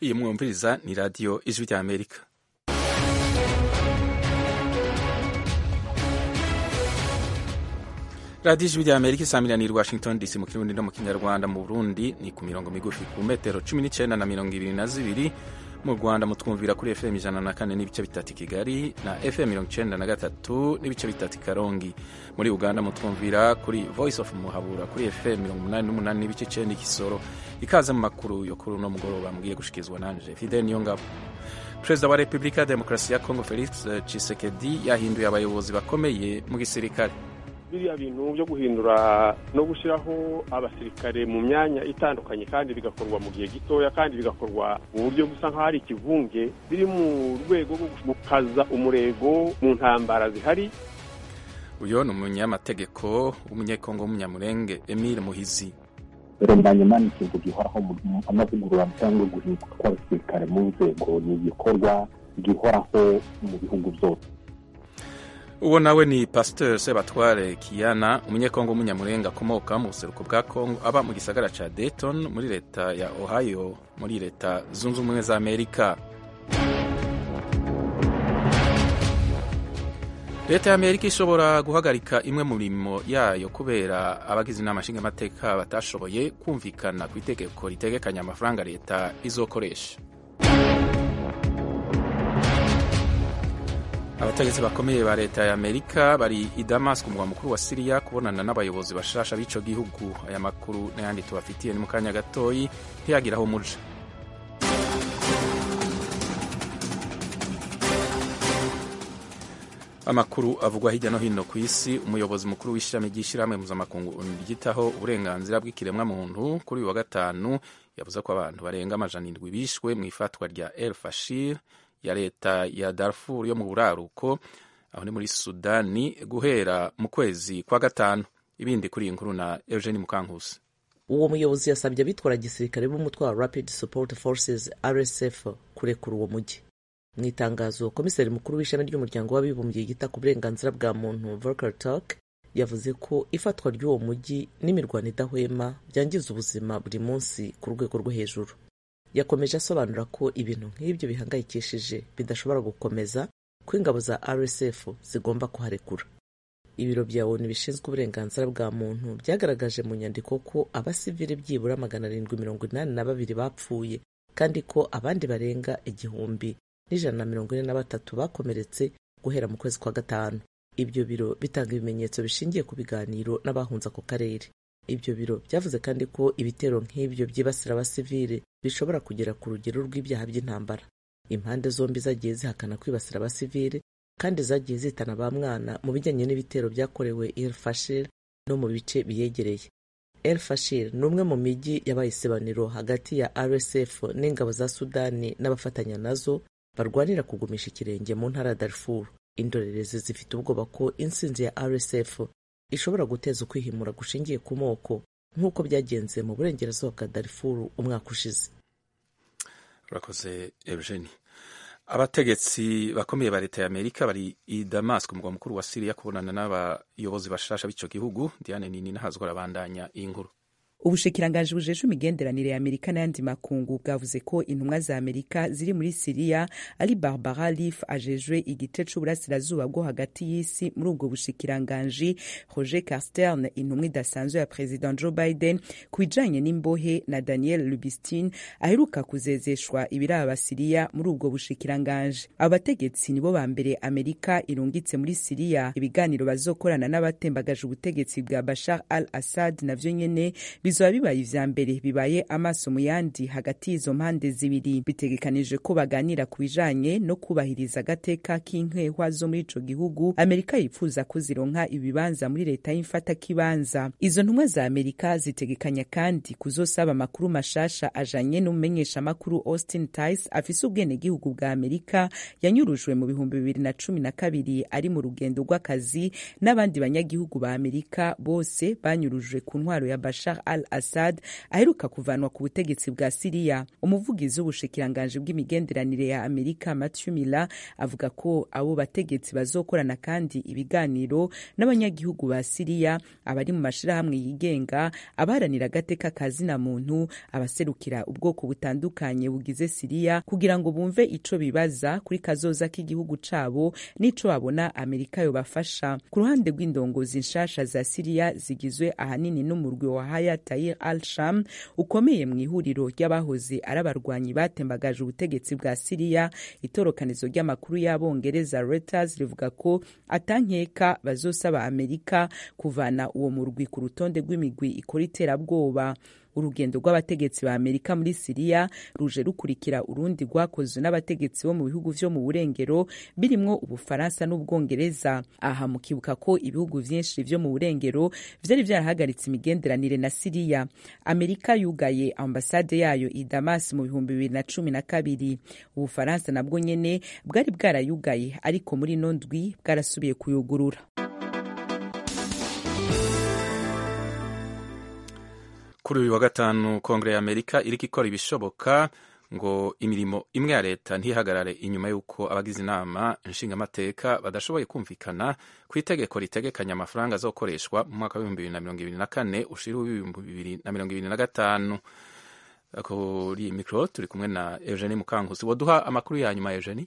iyi mwumviriza ni radiyo ijwi rya amerika radiyo ijwi rya amerika isamiraniye washington dc mu kirundi no mu kinyarwanda mu burundi ni ku mirongo migufi ku metero cumi n'icyenda na mirongo ibiri na zibiri mu rwanda mutwumvira kuri fm ijana na kane n'ibice bitatu i kigali na fm mirongo icyenda na gatatu n'ibice bitatu i karongi muri uganda mutwumvira kuri voice of muhabura kuri fm mirongo umunani n'umunani n'ibice icyenda ikisoro ikaze mu makuru yo kuri uno mugoroba mugiye gushyikirizwa nanje fidel niyongabo perezida wa repubulika ya demokarasi ya kongo felix tshisekedi yahinduye abayobozi bakomeye mu gisirikare biriya bintu byo guhindura no gushyiraho abasirikare mu myanya itandukanye kandi bigakorwa mu gihe gitoya kandi bigakorwa mu buryo busa nk'aho ari ikivunge biri mu rwego rwo gukaza umurego mu ntambara zihari uyu ni umunyamategeko w'umunyekongo w'umunyamurenge emile muhizi rembanyuma ni ikintu gihoraho amavugurura cyangwa guhinduka kw'abasirikare mu nzego ni igikorwa gihoraho mu bihugu byose uwo nawe ni pasiteri sebatware kiyana umunyekongo w'umunyamurenga akomoka mu buseruko bwa kongo aba mu gisagara cya dayton muri leta ya ohio muri leta zunze ubumwe za amerika leta ya amerika ishobora guhagarika imwe mu mirimo yayo kubera abagize inama nshingamateka batashoboye kumvikana ku itegeko ritegekanya amafaranga leta izokoresha abategetsi bakomeye ba leta ya amerika bari i damas ku murwa mukuru wa siriya kubonana n'abayobozi bashasha b'ico gihugu aya makuru n'ayandi tubafitiye ni mu kanya gatoyi ntiyagira aho muja amakuru avugwa hirya no hino ku isi umuyobozi mukuru w'ishami ry'ishyirahamwe mpuzamakungu ryitaho uburenganzira bw'ikiremwamuntu kuri uyu wa gatanu yavuze ko abantu barenga amajana indwi bishwe mu ifatwa rya el fashir ya leta ya Darfur yo mu buraruko aho ni muri Sudani guhera mu kwezi kwa gatanu ibindi kuri iyi nkuru na Eugene Mukankusi uwo muyobozi yasabye abitwara gisirikare b'umutwe wa Rapid Support Forces RSF kurekura uwo mujyi mu itangazo komiseri mukuru w'ishami ry'umuryango w'abibumbye yita ku burenganzira bwa muntu Volker Turk yavuze ko ifatwa ry'uwo mujyi n'imirwano idahwema byangiza ubuzima buri munsi ku rwego rwo hejuru yakomeje asobanura ko ibintu nk'ibyo bihangayikishije bidashobora gukomeza ko ingabo za RSF zigomba kuharekura ibiro bya ONU bishinzwe uburenganzira bwa muntu byagaragaje mu nyandiko ko abasivili byibura magana arindwi mirongo inani na babiri bapfuye kandi ko abandi barenga igihumbi n'ijana na mirongo ine na batatu bakomeretse guhera mu kwezi kwa gatanu ibyo biro bitanga ibimenyetso bishingiye ku biganiro n'abahunze ako karere ibyo biro byavuze kandi ko ibitero nk'ibyo byibasira abasivile bishobora kugera ku rugero rw'ibyaha by'intambara impande zombi zagiye zihakana kwibasira abasivile kandi zagiye zitana ba mwana mu bijyanye n'ibitero byakorewe El Fashir no mu bice biyegereye El Fashir ni umwe mu mijyi yabaye isebaniro hagati ya RSF n'ingabo za Sudani n'abafatanya nazo barwanira kugumisha ikirenge mu ntara ya Darfur indorerezi zifite ubwoba ko intsinzi ya RSF ishobora guteza ukwihimura gushingiye ku moko nk'uko byagenze mu burengerazuba bwa Darfur umwaka ushize urakoze Eugene abategetsi bakomeye ba leta ya amerika bari i damas ku murwa mukuru wa siriya kubonana n'abayobozi bashasha b'ico gihugu diane nini nahazwa arabandanya iyi nkuru ubushikiranganji bujejwe imigenderanire ya amerika n'ayandi makungu bwavuze ko intumwa za amerika ziri muri siriya ari barbara leaf ajejwe igice c'uburasirazuba bwo hagati y'isi muri ubwo bushikiranganji roger carstern intumwa idasanzwe ya president joe biden ku bijanye n'imbohe na daniel lubistin aheruka kuzezeshwa ibiraba siriya muri ubwo bushikiranganji abategetsi nibo ba mbere amerika irungitse muri siriya ibiganiro bazokorana n'abatembagaje ubutegetsi bwa bashar al assad navyo nyene bizoba bibaye ivya mbere bibaye amaso mu yandi hagati y'izo mpande zibiri bitegekanije ko baganira ku bijanye no kubahiriza agateka k'inkehwa zo muri ico gihugu amerika yifuza ko zironka ibibanza muri leta y'imfatakibanza izo ntumwa za amerika zitegekanya kandi kuzosaba amakuru mashasha ajanye n'umumenyeshamakuru austin tice afise ubwenegihugu bwa amerika yanyurujwe mu bihumbi bibiri na cumi na kabiri ari mu rugendo rw'akazi n'abandi banyagihugu ba amerika bose banyurujwe ku ntwaro ya bashar al al assad aheruka kuvanwa ku butegetsi bwa siriya umuvugizi w'ubushikiranganji bw'imigenderanire ya amerika matthew miller avuga ko abo bategetsi bazokorana kandi ibiganiro n'abanyagihugu ba siriya abari mu mashirahamwe yigenga abaharanira agateka ka zina muntu abaserukira ubwoko butandukanye bugize siriya kugira ngo bumve ico bibaza kuri kazoza k'igihugu cabo n'ico babona amerika yobafasha ku ruhande rw'indongozi nshasha za siriya zigizwe ahanini n'umurwi wa haya tayir al sham ukomeye mu ihuriro ry'abahoze ari abarwanyi batembagaje ubutegetsi bwa siriya itorokanizo ry'amakuru y'abongereza reuters rivuga ko atankeka bazosaba amerika kuvana uwo murwi ku rutonde rw'imigwi ikora iterabwoba urugendo rw'abategetsi ba amerika muri siriya ruje rukurikira urundi rwakozwe n'abategetsi bo mu bihugu vyo mu burengero birimwo ubufaransa n'ubwongereza aha mukibuka ko ibihugu vyinshi vyo mu burengero vyari vyarahagaritse imigenderanire na siriya amerika yugaye ambasade yayo i damas mu bihumbi bibiri na cumi na kabiri ubufaransa nabwo nyene bwari bwarayugaye ariko muri ino ndwi bwarasubiye kuyugurura kuri uyu wa gatanu kongere ya amerika iriko ikora ibishoboka ngo imirimo imwe ya leta ntihagarare inyuma y'uko abagize inama nshingamateka badashoboye kumvikana ku itegeko ritegekanya amafaranga azokoreshwa mu mwaka w'ibihumbi bibiri na mirongo ibiri na kane ushira w'ibihumbi bibiri na mirongo ibiri na gatanu kuri mikoro turi kumwe na eugenie mukankusi waduha amakuru ya nyuma eugenie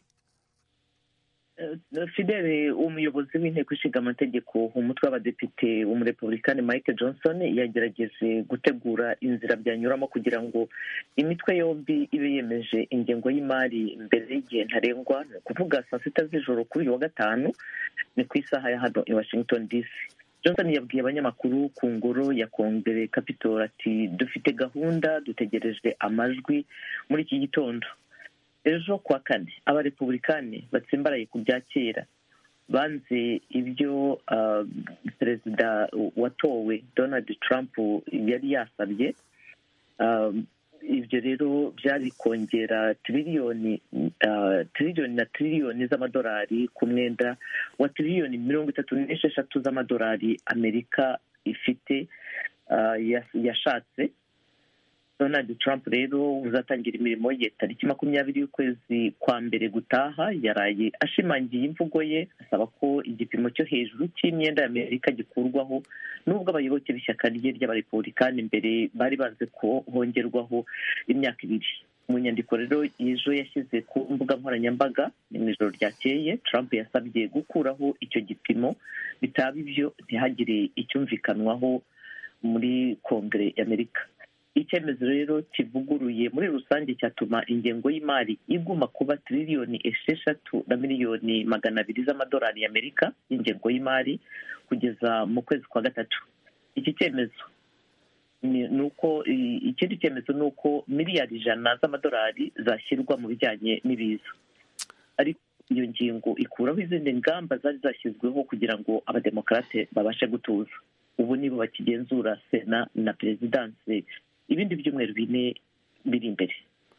fidele umuyobozi w'inteko ishinga amategeko umutwe w'abadepite w'umurepublikani mike johnson yagerageje gutegura inzira byanyuramo kugira ngo imitwe yombi ibe yemeje ingengo y'imari mbere y'igihe ntarengwa ni ukuvuga saa sita z'ijoro kuri uyu wa gatanu ni ku isaha ya hano i washington dc johnson yabwiye abanyamakuru ku ngoro ya kongere capitol ati dufite gahunda dutegereje amajwi muri iki gitondo ejo kuwa kane abarepublikani batsimbaraye ku bya kera banze ibyo perezida watowe donald trump yari yasabye ibyo rero byari kongera tiriliyoni tiriliyoni na tiriliyoni z'amadolari ku mwenda wa tiriliyoni mirongo itatu n'esheshatu z'amadolari amerika ifite yashatse donald trump rero uzatangira imirimo ye tariki makumyabiri y'ukwezi kwa mbere gutaha yaraye ashimangiye imvugo ye asaba ko igipimo cyo hejuru cy'imyenda y'amerika gikurwaho nubwo abayoboke b'ishyaka rye ry'abarepublikani mbere bari banze ko hongerwaho imyaka ibiri mu nyandiko rero ejo yashyize ku mbuga nkoranyambaga ni mu ijoro ryakeye trump yasabye gukuraho icyo gipimo bitaba ibyo ntihagire icyumvikanwaho muri kongere y'amerika icyemezo rero kivuguruye muri rusange cyatuma ingengo y'imari iguma kuba tiriliyoni esheshatu na miliyoni magana abiri z'amadolari y'amerika y'ingengo y'imari kugeza mu kwezi kwa gatatu iki cyemezo ni uko ikindi cyemezo ni uko miliyari ijana z'amadolari zashyirwa mu bijyanye n'ibiza ariko iyo ngingo ikuraho izindi ngamba zari zashyizweho kugira ngo abademokarate babashe gutuza ubu nibo bakigenzura sena na perezidanse ibindi byumweru bine biri imbere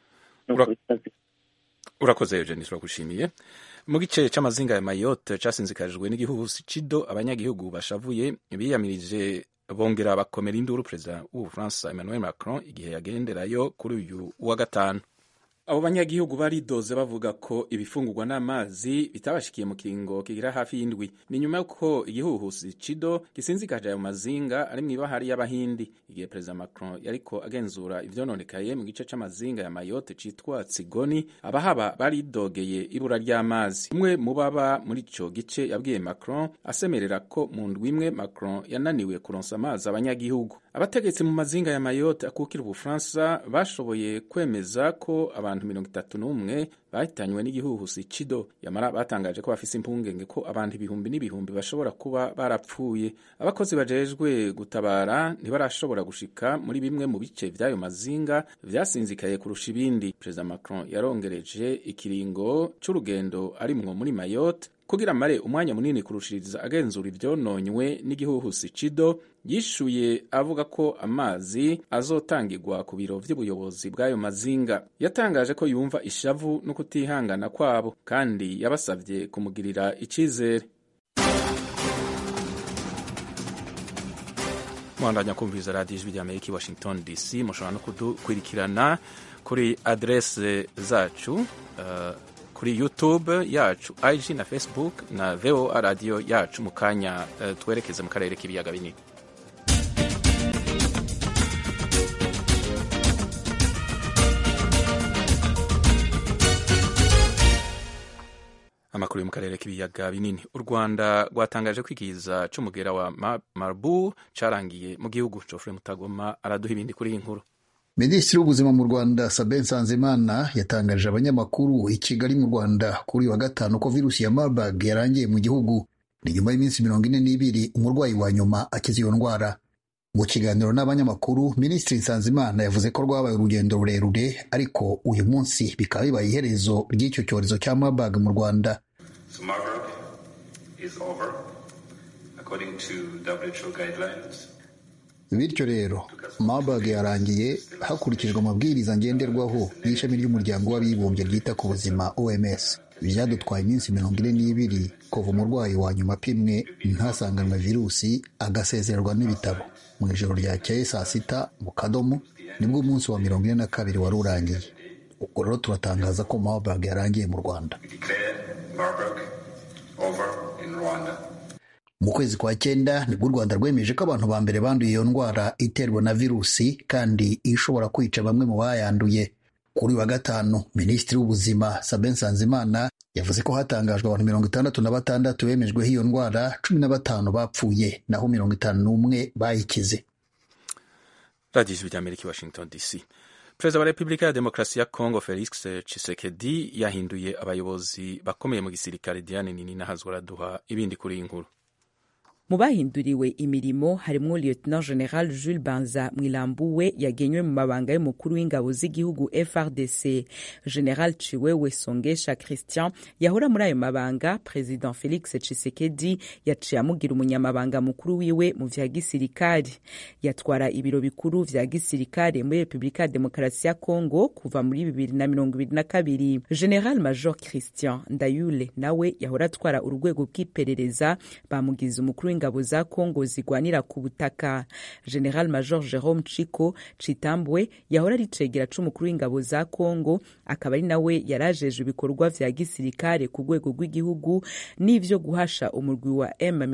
urakoze eugenie turagushimiye mu gice c'amazinga ya mayotte casinzikajwe n'igihuhusi cido abanyagihugu bashavuye biyamirije bongera bakomera induru perezida w'ubufaransa emmanuel macron igihe yagenderayo kuri uyu wa gatanu abo banyagihugu baridoze bavuga ko ibifungurwa n'amazi bitabashikiye mu kiringo kigira hafi y'indwi ni nyuma y'uko igihuhusi cido gisinzikaje ayo mazinga ari mu ibahari y'abahindi igihe perezida macron yariko agenzura ivyononekaye mu gice c'amazinga ya mayotte citwa tsigoni abahaba baridogeye ibura ry'amazi umwe mu baba muri ico gice yabwiye macron asemerera ko mu ndwi imwe macron yananiwe kuronsa amazi abanyagihugu abategetsi mu mazinga ya mayotte akukira ubufaransa bashoboye kwemeza ko abantu mirongo itatu n'umwe bahitanywe n'igihuhusi cido yamara batangaje ko bafise impungenge ko abantu ibihumbi n'ibihumbi bashobora kuba barapfuye abakozi bajejwe gutabara ntibarashobora gushika muri bimwe mu bice vy'ayo mazinga vyasinzikaye kurusha ibindi perezida macron yarongereje ikiringo c'urugendo arimwo muri mayotte kugira amare umwanya munini kurushiriza agenzura ivyononywe n'igihuhusi cido yishuye avuga ko amazi azotangirwa ku biro vy'ubuyobozi bw'ayo mazinga yatangaje ko yumva ishavu no kutihangana kwabo kandi yabasavye kumugirira icizere mwandanya kumviriza radiyo ijwi ry'amerika i washington dc mushobora no kudukurikirana kuri aderese zacu uh, kuri youtube yacu ig na facebook na voa radiyo yacu mu kanya uh, twerekeze mu karere k'ibiyaga binini amakuru yo mu karere k'ibiyaga binini u rwanda rwatangaje ko ikiza cy'umugera wa marbu cyarangiye mu gihugu jofre mutagoma araduha ibindi kuri iyi nkuru minisitiri w'ubuzima mu rwanda sabe nsanzimana yatangarije abanyamakuru i kigali mu rwanda kuri uyu wa gatanu ko virusi ya marburg yarangiye mu gihugu ni nyuma y'iminsi mirongo ine n'ibiri umurwayi wa nyuma akize iyo ndwara mu kiganiro n'abanyamakuru minisitiri nsanzimana yavuze ko rwabaye urugendo rurerure ariko uyu munsi bikaba bibaye iherezo ry'icyo cyorezo cya marburg mu rwanda So Marburg is over, according to WHO guidelines. bityo rero marburg yarangiye hakurikijwe amabwiriza ngenderwaho y'ishami ry'umuryango w'abibumbye ryita ku buzima oms byadutwaye iminsi mirongo ine n'ibiri kuva umurwayi wa nyuma apimwe ntasanganwe virusi agasezererwa n'ibitaro mu ijoro ryakeye saa sita mu kadomo nibwo umunsi wa mirongo ine na kabiri wari urangiye ubwo rero turatangaza ko marburg yarangiye mu rwanda We declare Marburg over in Rwanda. mu kwezi kwa cyenda nibwo u rwanda rwemeje ko abantu ba mbere banduye iyo ndwara iterwa na virusi kandi ishobora kwica bamwe mu bayanduye kuri uyu wa gatanu minisitiri w'ubuzima sabe nsanzimana yavuze ko hatangajwe abantu mirongo itandatu na batandatu bemejweho iyo ndwara cumi na batanu bapfuye naho mirongo itanu n'umwe bayikize radiyo ijwi ry'amerika i washington dc perezida wa repubulika ya demokarasi ya kongo felix tshisekedi yahinduye abayobozi bakomeye mu gisirikare diane nini nahazwa araduha ibindi kuri iyi nkuru mu bahinduriwe imirimo harimo lieutenant general jules banza mwilambuwe yagenywe mu mabanga y'umukuru w'ingabo z'igihugu frdc general ciwewe songesha christian yahora muri ayo mabanga president felix tshisekedi yaciye amugira umunyamabanga mukuru wiwe mu vya gisirikari yatwara ibiro bikuru vya gisirikare muri repubulika ya demokarasi ya congo kuva muri bibiri na mirongo ibiri na kabiri general major christian ndayule nawe yahora atwara urwego bw'iperereza bamugize umukuru w'ingabo za Kongo zigwanira ku butaka General Major Jerome Chiko Chitambwe yahora ari cegera c'umukuru w'ingabo za Kongo akaba ari nawe yarajeje ibikorwa vya gisirikare ku rwego rw'igihugu n'ivyo guhasha umurwi wa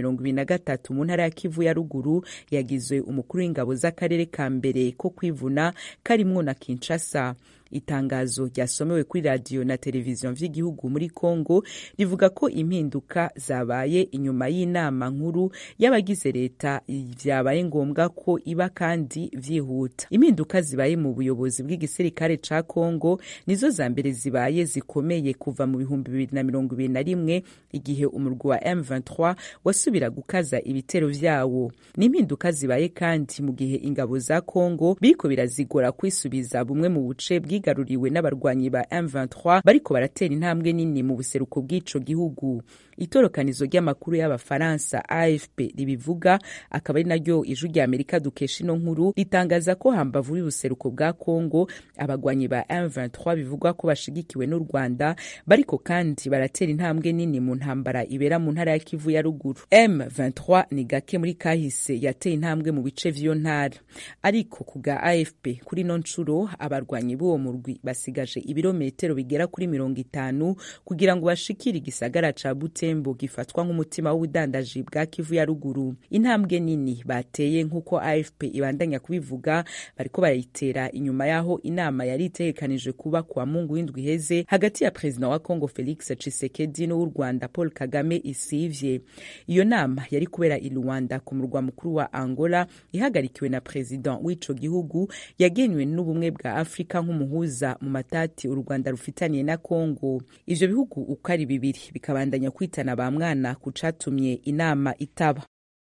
M23 mu ntara ya Kivu ya ruguru yagizwe umukuru w'ingabo z'akarere ka mbere ko kwivuna karimwo na Kinshasa itangazo ryasomewe kuri radiyo na televiziyo vy'igihugu muri Kongo rivuga ko impinduka zabaye inyuma y'inama nkuru y'abagize leta vyabaye ngombwa ko iba kandi vyihuta impinduka zibaye mu buyobozi bw'igisirikare ca Kongo nizo za mbere zibaye zikomeye kuva mu bihumbi bibiri na mirongo ibiri na rimwe igihe umurwi wa M23 wasubira gukaza ibitero vyawo ni impinduka zibaye kandi mu gihe ingabo za Kongo biriko birazigora kwisubiza bumwe mu buce bwi bwigaruriwe n'abarwanyi ba M23 bariko baratera intambwe nini mu buseruko bw'ico gihugu itorokanizo ry'amakuru y'abafaransa AFP ribivuga akaba ari naryo ijwi rya Amerika dukesha ino nkuru ritangaza ko hambavu y'ubuseruko bwa Kongo abagwanyi ba M23 bivugwa ko bashigikiwe n'u Rwanda bariko kandi baratera intambwe nini mu ntambara ibera mu ntara ya Kivu ya ruguru M23 ni gake muri kahise yateye intambwe mu bice vy'iyo ntara ariko ku bwa AFP kuri no ncuro abarwanyi b'uwo murwi basigaje ibirometero bigera kuri mirongo itanu kugira ngo bashikire igisagara ca Butembo gifatwa nk'umutima w'ubudandaji bwa Kivu ya ruguru intambwe nini bateye nk'uko AFP ibandanya kubivuga bariko barayitera inyuma yaho inama yari itegekanije kuba kwa Mungu w'indwi iheze hagati ya perezida wa Kongo Felix Tshisekedi n'uw'u Rwanda Paul Kagame isivye iyo nama yari kubera i Rwanda ku murwa mukuru wa Angola ihagarikiwe na perezida w'ico gihugu yagenywe n'ubumwe bwa Afrika nk'umuhuza mu matati u Rwanda rufitaniye na Kongo ivyo bihugu uko ari bibiri bikabandanya kwitana ba mwana ku catumye inama itaba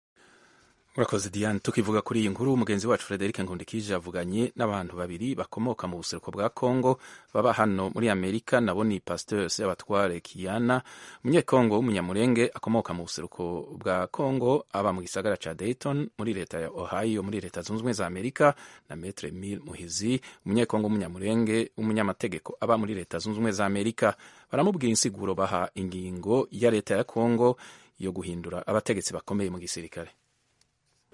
urakoze diane tukivuga kuri iyi nkuru mugenzi wacu frederic nkundikije avuganye n'abantu babiri bakomoka mu buseruko bwa congo baba hano muri amerika nabo ni pasteur sebatware kiana umunyekongo w'umunyamurenge akomoka mu buseruko bwa congo aba mu gisagara ca dayton muri leta ya ohio muri leta zunze ubumwe za amerika na metre mil muhizi umunyekongo w'umunyamurenge w'umunyamategeko aba muri leta zunze ubumwe za amerika baramubwira insiguro baha ingingo ya leta ya congo yo guhindura abategetsi bakomeye mu gisirikare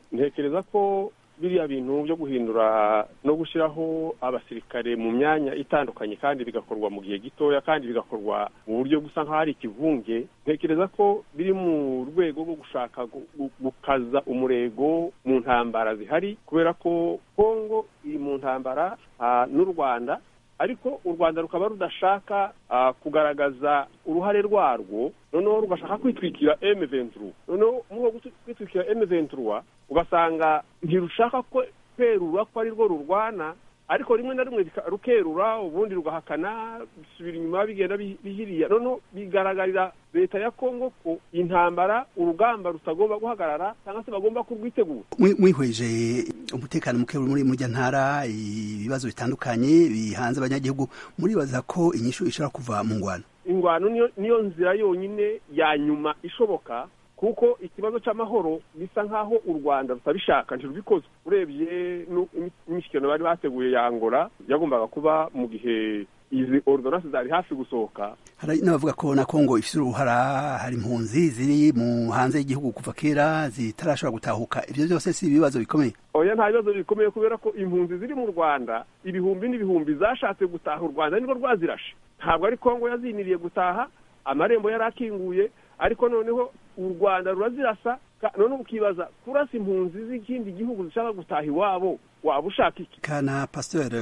ntekereza ko biriya bintu byo guhindura no gushyiraho abasirikare mu myanya itandukanye kandi bigakorwa mu gihe gitoya kandi bigakorwa mu buryo busa nk'aho ari ikivunge ntekereza ko biri mu rwego rwo gushaka gukaza umurego mu ntambara zihari kubera ko kongo iri mu ntambara n'u rwanda ariko u rwanda rukaba rudashaka kugaragaza uruhare rwarwo noneho rugashaka kwitwikira emu venturu noneho muri uwo kwitwikira emu venturu ugasanga ntirushaka kwerura ko ari rwo rurwana ariko rimwe na rimwe rukerura ubundi rugahakana bisubira inyuma bigenda bihiriya noneho bigaragarira leta ya kongo ko intambara urugamba rutagomba guhagarara cyangwa se bagomba kurwitegura mwihweje umutekano muke muri murya ntara ibibazo bitandukanye bihanze abanyagihugu muribaza ko inyishu ishobora kuva mu ngwano ingwano niyo nzira yonyine ya nyuma ishoboka kuko ikibazo cy'amahoro bisa nk'aho u rwanda rutabishaka ntirubikoze urebye imishyikirano bari bateguye ya ngora yagombaga kuba mu gihe izi ordonance zari hafi gusohoka hari n'abavuga ko na kongo ifite uruhara hari impunzi ziri mu hanze y'igihugu kuva kera zitarashobora gutahuka ibyo byose si ibibazo bikomeye oya nta bibazo bikomeye kubera ko impunzi ziri mu rwanda ibihumbi n'ibihumbi zashatse gutaha u rwanda nirwo rwazirashe ntabwo ari kongo yaziniriye gutaha amarembo yari akinguye ariko noneho u rwanda rurazirasa noneho ukibaza kurasa impunzi z'ikindi gihugu zishaka gutaha iwabo waba ushaka iki kana pasiteri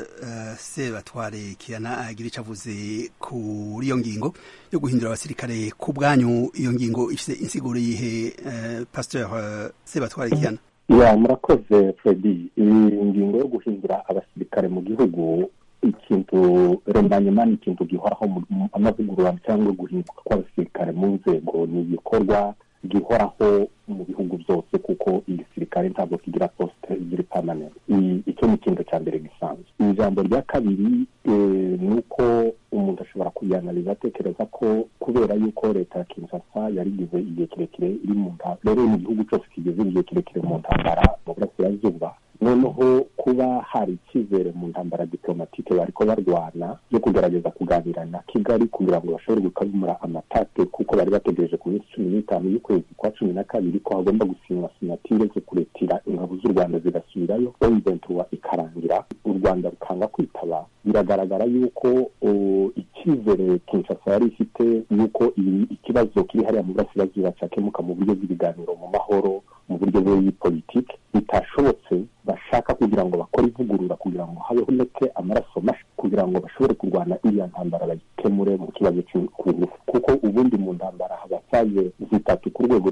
sebatware kirana agira icyo avuze kuri iyo ngingo yo guhindura abasirikare ku bwanyu iyo ngingo ifite insiguro yihe pasiteri sebatware kirana ya murakoze fredi iyi ngingo yo guhindura abasirikare mu gihugu ikintu rendanyuma ni ikintu gihoraho amavugurura cyangwa guhinduka kw'abasirikare mu nzego ni igikorwa gihoraho mu bihugu byose kuko igisirikare ntabwo kigira posite ziri pamanenti icyo ni ikintu cya mbere gisanzwe ijambo rya kabiri ni uko umuntu ashobora kuyanaliza atekereza ko kubera yuko leta ya kinshasa yarigize igihe kirekire iri mu ntambara rero mu gihugu cyose kigeze igihe kirekire mu ntambara mu burasirazuba noneho kuba hari icyizere mu ntambara diplomatike bariko barwana yo kugerageza kuganira na kigali kugira ngo bashobore gukemura amatate kuko bari bategereje ku minsi cumi n'itanu y'ukwezi kwa cumi na kabiri ko hagomba gusinywa sinatire zo kuretira ingabo z'u rwanda zigasubirayo oyiventura ikarangira u rwanda rukanga kwitaba biragaragara yuko icyizere kinshasa yari ifite yuko ikibazo kiri hariya mu burasirazuba cyakemuka mu buryo bw'ibiganiro mu mahoro mu buryo bw'ipolitike bitashobotse bashaka kugira ngo bakore ivugurura kugira ngo habeho ndetse amaraso mashi kugira ngo bashobore kurwana iriya ntambara bayikemure mu kibazo cy'ingufu kuko ubundi mu ntambara haba faze zitatu ku rwego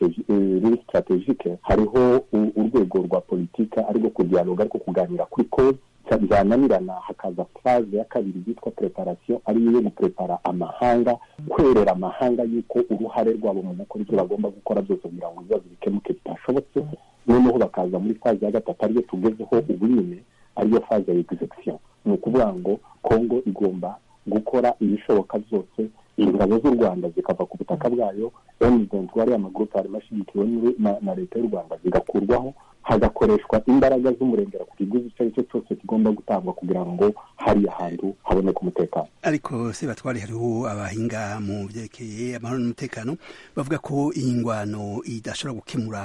ruri sitratejike hariho urwego rwa politike arirwo kudiyaloga ariko kuganira kuri koze byananirana hakaza faze ya kabiri yitwa preparation ariyo yo guprepara amahanga kwerera amahanga yuko uruhare rwabo mu gukora ibyo bagomba gukora byose kugira ngo ibibazo bikemuke bitashobotse noneho bakaza muri faze ya gatatu ariyo tugezeho ubu nyine ariyo faze ya execution ni ukuvuga ngo kongo igomba gukora ibishoboka byose ingabo z'u rwanda zikava ku butaka bwayo emuventi wariya amagurupe harimo ashyigikiwe na leta y'u rwanda zigakurwaho hagakoreshwa imbaraga z'umurengera ku kiguzi icyo ari cyo cyose kigomba gutangwa kugira ngo hariya hantu haboneke umutekano ariko se batwari hariho abahinga mu byerekeye amahoro n'umutekano bavuga ko iyi ngwano idashobora gukemura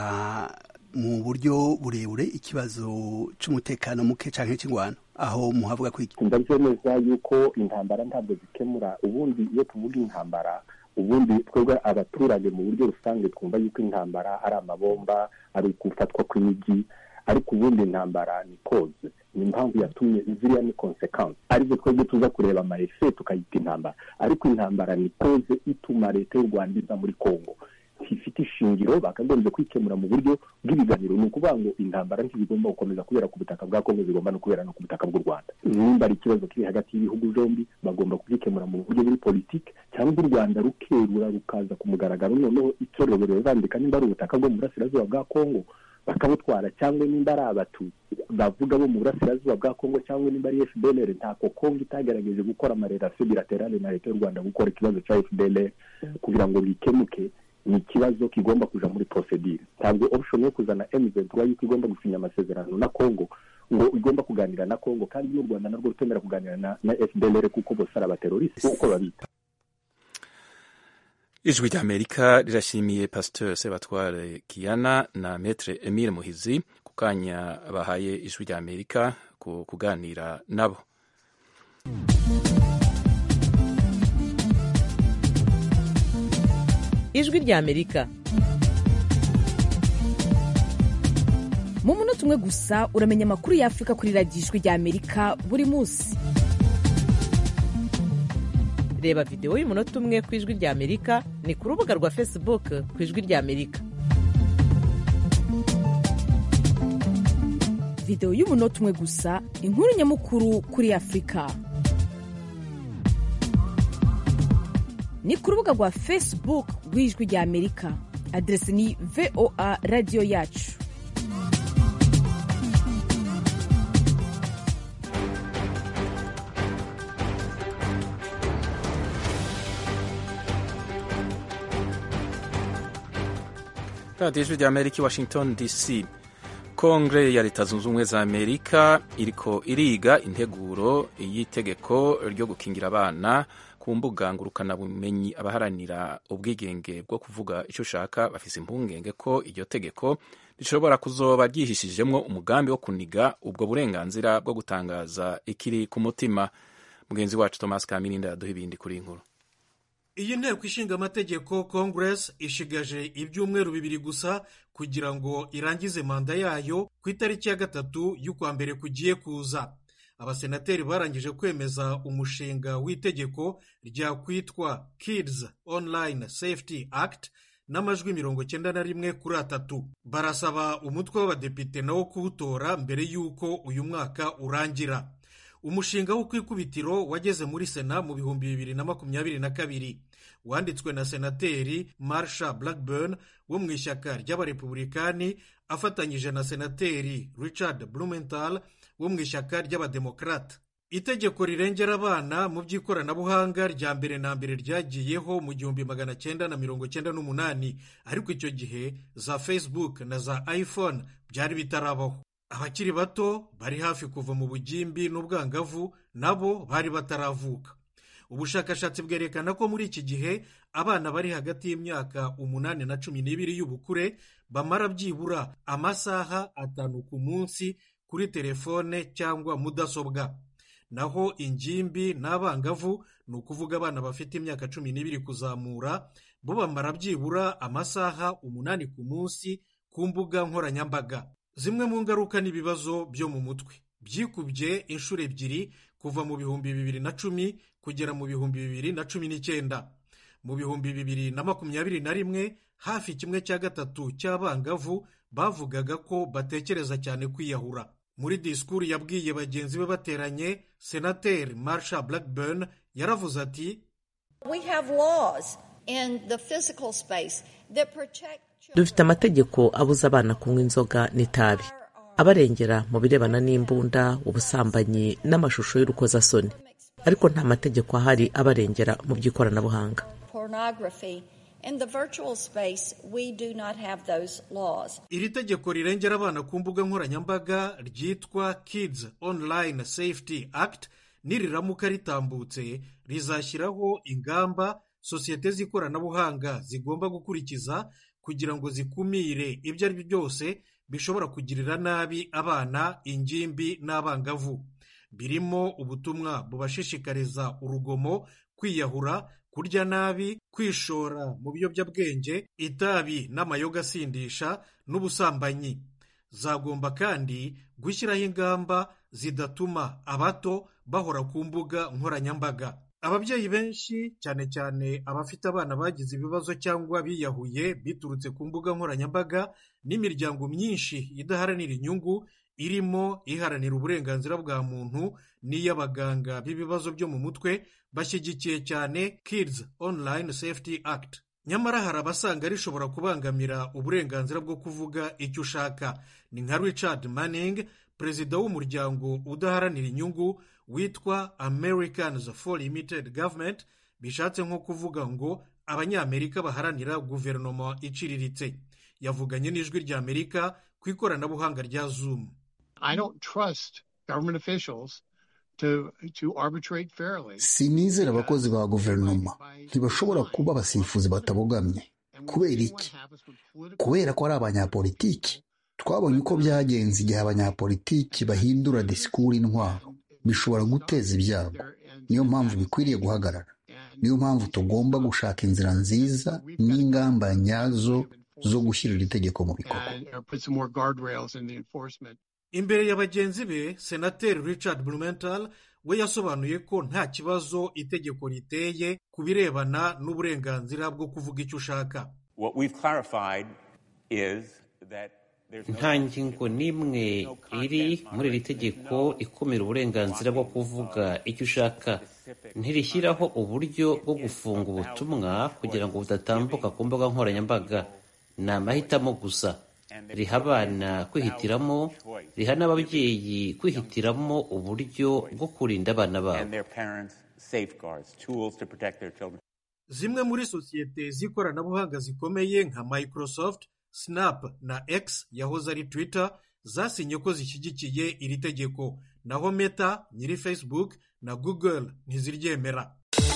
mu buryo burebure ikibazo cy'umutekano muke cyangwa cy'ingwano aho muhavuga ko iki ndabyemeza yuko intambara ntabwo zikemura ubundi iyo tuvuga intambara ubundi twebwe abaturage mu buryo rusange twumva yuko intambara ari amabomba ari ugufatwa kw'imijyi ariko ubundi intambara ni koze ni impamvu yatumye ziriya ni konsekansi arizo twebwe tuza kureba amaefe tukayita intambara ariko intambara ni koze ituma leta y'u rwanda iza muri kongo ifite ishingiro bakagombye kwikemura mu buryo bw'ibiganiro ni ukuvuga ngo intambara ntizigomba gukomeza kubera ku butaka bwa kongo zigomba no kubera no ku butaka bw'u rwanda nimba ari ikibazo kiri hagati y'ibihugu byombi bagomba kugikemura mu buryo buri politiki cyangwa u rwanda rukerura rukaza ku mugaragaro noneho itorero rizandika nimba ari ubutaka bwo mu burasirazuba bwa kongo bakabutwara cyangwa nimba ari abatutsi bavuga bo mu burasirazuba bwa kongo cyangwa nimba ari fdlr ntako kongo itagerageje gukora amarelasiyo bilaterale na leta y'u rwanda gukora ikibazo cya fdlr kugira ngo bikemuke ni ikibazo kigomba kuja muri procedure ntabwo option yo kuzana M23 yuko igomba gusinya amasezerano na Congo ngo igomba kuganira na Congo kandi n'u Rwanda narwo rutemera kuganira na, na FDLR kuko bose ari abateroriste uko babita ijwi ry'amerika rirashimiye pasteur sebatware kiana na metre emile muhizi ku kanya bahaye ijwi ry'amerika ku kuganira nabo ijwi ry'amerika mu munota umwe gusa uramenya amakuru y'afurika kuri radiyo ijwi ry'amerika buri munsi reba videwo y'umunota umwe ku ijwi ry'amerika ni ku rubuga rwa facebook ku ijwi ry'amerika videwo y'umunota umwe gusa inkuru nyamukuru kuri afurika ni ku rubuga rwa facebook rw'ijwi ry'amerika aderesi ni voa radiyo yacu radiyo ijwi ry'amerika i washington dc kongere ya leta zunze ubumwe za amerika iriko iriga integuro y'itegeko ryo gukingira abana ku mbuga ngurukanabumenyi abaharanira ubwigenge bwo kuvuga icyo ushaka bafise impungenge ko iryo tegeko rishobora kuzoba ryihishijemwo umugambi wo kuniga ubwo burenganzira bwo gutangaza ikiri ku mutima mugenzi wacu thomas kamirinda yaduha ibindi kuri iyi nkuru iyi nteko ishinga amategeko congress ishigaje ibyumweru bibiri gusa kugira ngo irangize manda yayo ku itariki ya gatatu y'ukwa mbere kugiye kuza abasenateri barangije kwemeza umushinga w'itegeko ryakwitwa kids online safety act n'amajwi mirongo cyenda na rimwe kuri atatu barasaba umutwe w'abadepite nawo kuwutora mbere y'uko uyu mwaka urangira umushinga wo ku ikubitiro wageze muri sena mu bihumbi bibiri na makumyabiri na kabiri wanditswe na senateri marsha blackburn wo mu ishyaka ry'abarepubulikani afatanyije na senateri richard blumenthal wo mu ishyaka ry'abademokarata itegeko rirengera abana mu by'ikoranabuhanga rya mbere na mbere ryagiyeho mu gihumbi magana cyenda na mirongo cyenda n'umunani ariko icyo gihe za facebook na za iphone byari bitarabaho abakiri bato bari hafi kuva mu bugimbi n'ubwangavu nabo bari bataravuka ubushakashatsi bwerekana ko muri iki gihe abana bari hagati y'imyaka umunani na cumi n'ibiri y'ubukure bamara byibura amasaha atanu ku munsi kuri telefone cyangwa mudasobwa naho ingimbi n'abangavu ni ukuvuga abana bafite imyaka cumi n'ibiri kuzamura bo bamara byibura amasaha umunani ku munsi ku mbuga nkoranyambaga zimwe mu ngaruka n'ibibazo byo mu mutwe byikubye inshuro ebyiri kuva mu bihumbi bibiri na cumi kugera mu bihumbi bibiri na cumi n'icyenda mu bihumbi bibiri na makumyabiri na rimwe hafi kimwe cya gatatu cy'abangavu bavugaga ko batekereza cyane kwiyahura muri disikuru yabwiye bagenzi be bateranye senateri marsha blackburn yaravuze ati dufite amategeko abuza abana kunywa inzoga n'itabi abarengera mu birebana n'imbunda ubusambanyi n'amashusho y'urukozasoni ariko nta mategeko ahari abarengera mu by'ikoranabuhanga iri tegeko rirengera abana ku mbuga nkoranyambaga ryitwa kids online safety act niriramuka ritambutse rizashyiraho ingamba sosiyete z'ikoranabuhanga zigomba gukurikiza kugira ngo zikumire ibyo ari byo byose bishobora kugirira nabi abana ingimbi n'abangavu birimo ubutumwa bubashishikariza urugomo kwiyahura kurya nabi kwishora mu biyobyabwenge itabi n'amayoga asindisha n'ubusambanyi zagomba kandi gushyiraho ingamba zidatuma abato bahora ku mbuga nkoranyambaga ababyeyi benshi cyane cyane abafite abana bagize ibibazo cyangwa biyahuye biturutse ku mbuga nkoranyambaga n'imiryango myinshi idaharanira inyungu irimo iharanira uburenganzira bwa muntu n'iy'abaganga b'ibibazo byo mu mutwe bashyigikiye cyane kids online safety act nyamara hari abasanga rishobora kubangamira uburenganzira bwo kuvuga icyo ushaka ni nka richard manning perezida w'umuryango udaharanira inyungu witwa americans for limited government bishatse nko kuvuga ngo abanyamerika baharanira guverinoma iciriritse yavuganye n'ijwi ry'amerika ku ikoranabuhanga rya zoom I don't trust government officials sinizera abakozi ba guverinoma ntibashobora kuba abasifuzi batabogamye kubera iki kubera ko ari abanyapolitiki twabonye uko byagenze igihe abanyapolitiki bahindura disikuru intwaro bishobora guteza ibyago niyo mpamvu bikwiriye guhagarara niyo mpamvu tugomba gushaka inzira nziza n'ingamba nyazo zo gushyira iri tegeko mu bikorwa imbere ya bagenzi be senateri richard blumenthal we yasobanuye ko nta kibazo itegeko riteye ku birebana n'uburenganzira bwo kuvuga icyo ushaka nta ngingo n'imwe iri muri iri tegeko ikumira uburenganzira bwo kuvuga icyo ushaka ntirishyiraho uburyo bwo gufunga ubutumwa kugira ngo budatambuka ku mbuga nkoranyambaga ni amahitamo gusa riha abana kwihitiramo riha n'ababyeyi kwihitiramo uburyo bwo kurinda abana babo zimwe muri sosiyete z'ikoranabuhanga zikomeye nka microsoft snap na x yahoze ari twitter zasinye ko zishyigikiye iri tegeko naho meta nyiri facebook na google ntiziryemera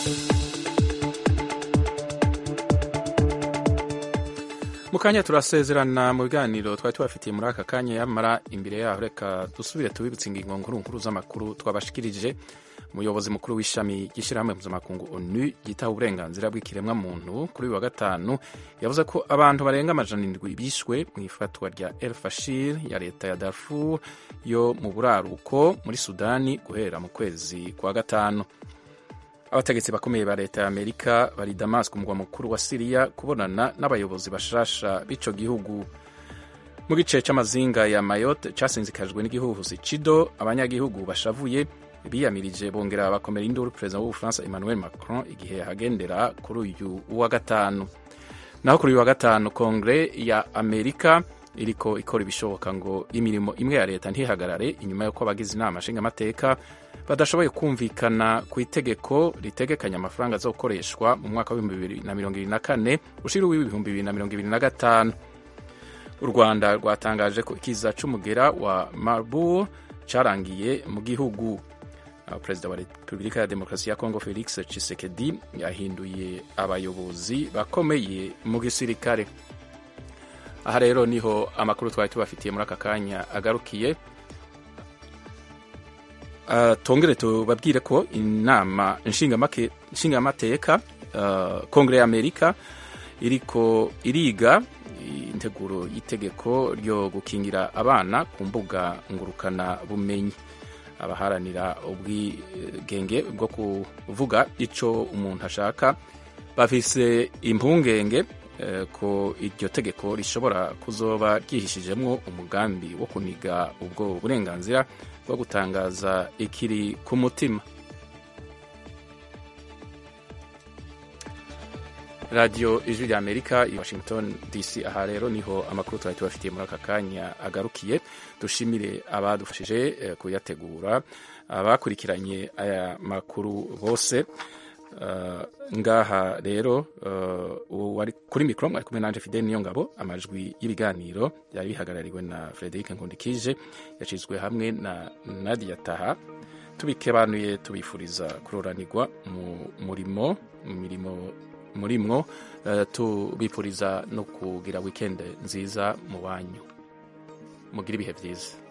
mu kanya turasezerana mu biganiro twari tubafitiye muri aka kanya yamara imbere yaho reka dusubire tubibutse ingingo nkuru nkuru z'amakuru twabashikirije umuyobozi mukuru w'ishami ry'ishyirahamwe mpuzamakungu onu ryitaho uburenganzira bw'ikiremwamuntu kuri uyu wa gatanu yavuze ko abantu barenga amajana indwi bishwe mu ifatwa rya el fashir ya leta ya darfur yo mu buraruko muri sudani guhera mu kwezi kwa gatanu abategetsi bakomeye ba leta ya amerika bari damas ku mugwa mukuru wa siriya kubonana n'abayobozi bashasha b'ico gihugu mu gice c'amazinga ya mayotte casinzikajwe n'igihuhusi cido abanyagihugu bashavuye biyamirije bongera bakomera induru perezida w'ubufaransa emmanuel macron igihe yahagendera kuri uyu wa gatanu naho kuri uyu wa gatanu kongere ya amerika iriko ikora ibishoboka ngo imirimo imwe ya leta ntihagarare inyuma y'uko abagize inama nshingamateka badashoboye kumvikana ku itegeko ritegekanya amafaranga azokoreshwa mu mwaka w'ibihumbi bibiri na mirongo ibiri na kane ushira uw'ibihumbi bibiri na mirongo ibiri na gatanu u rwanda rwatangaje ko ikiza c'umugera wa marburg carangiye mu gihugu perezida wa repubulika ya demokarasi ya kongo felix tshisekedi yahinduye abayobozi bakomeye mu gisirikare aha rero niho amakuru twari tubafitiye muri aka kanya agarukiye uh, tongere tubabwire ko inama nshingamateka uh, kongere ya amerika iriko iriga integuro y'itegeko ryo gukingira abana ku mbuga ngurukana bumenyi abaharanira ubwigenge bwo kuvuga icyo umuntu ashaka bafise impungenge ko iryo tegeko rishobora kuzoba ryihishijemo umugambi wo kuniga ubwo burenganzira bwo gutangaza ikiri ku mutima radiyo ijwi rya amerika i washington dc aha rero niho amakuru twari tubafitiye muri aka kanya agarukiye dushimire abadufashije kuyategura abakurikiranye aya makuru bose ngaha rero wari kuri mikoro mwari kumwe nanje fidel niyo ngabo amajwi y'ibiganiro byari bihagarariwe na frederic nkundikije yacizwe hamwe na nadia taha tubikebanuye tubifuriza kuroranirwa mu murimo mu mirimo murimwo tubifuriza no kugira wikendi nziza mu banyu mugira ibihe byiza